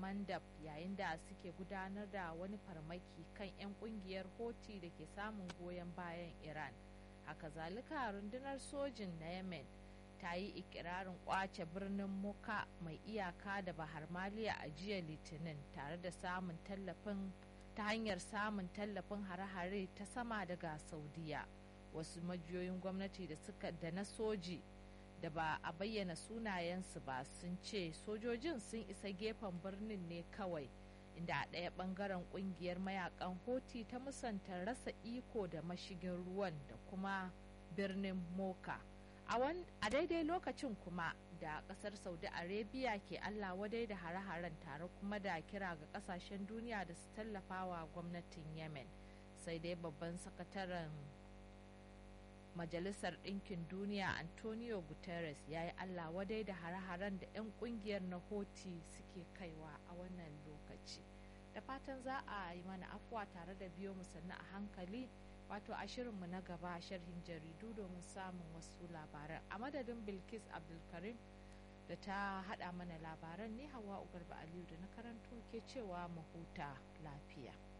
mandab yayin da suke gudanar da wani farmaki kan 'yan kungiyar hoti da ke samun goyon bayan iran haka zalika rundunar sojin na yemen ta yi ikirarin kwace birnin muka mai iyaka da bahar maliya a jiya litinin tare da samun tallafin ta hanyar samun tallafin hare-hare ta sama daga saudiya wasu majiyoyin gwamnati da suka da na soji da ba a bayyana sunayensu ba sun ce sojojin sun isa gefen birnin ne kawai inda a ɗaya ɓangaren ƙungiyar mayakan hoti ta musanta rasa iko da mashigin ruwan da kuma birnin moka a daidai lokacin kuma da ƙasar saudi arabia ke allah wadai da hare-haren tare kuma da kira ga ƙasashen duniya da su tallafa wa gwamnatin yemen sai dai babban sakataren majalisar ɗinkin duniya antonio guterres ya yi allah wadai da hare-haren da 'yan ƙungiyar na hoti suke kaiwa a wannan lokaci da fatan za a yi mana afuwa tare da biyo mu sannu a hankali wato a shirinmu na gaba sharhin jaridu domin samun wasu labaran a madadin bilkis abdulkarim da ta hada mana labaran ne hawa ugarba aliyu da na karanto ke cewa mu huta lafiya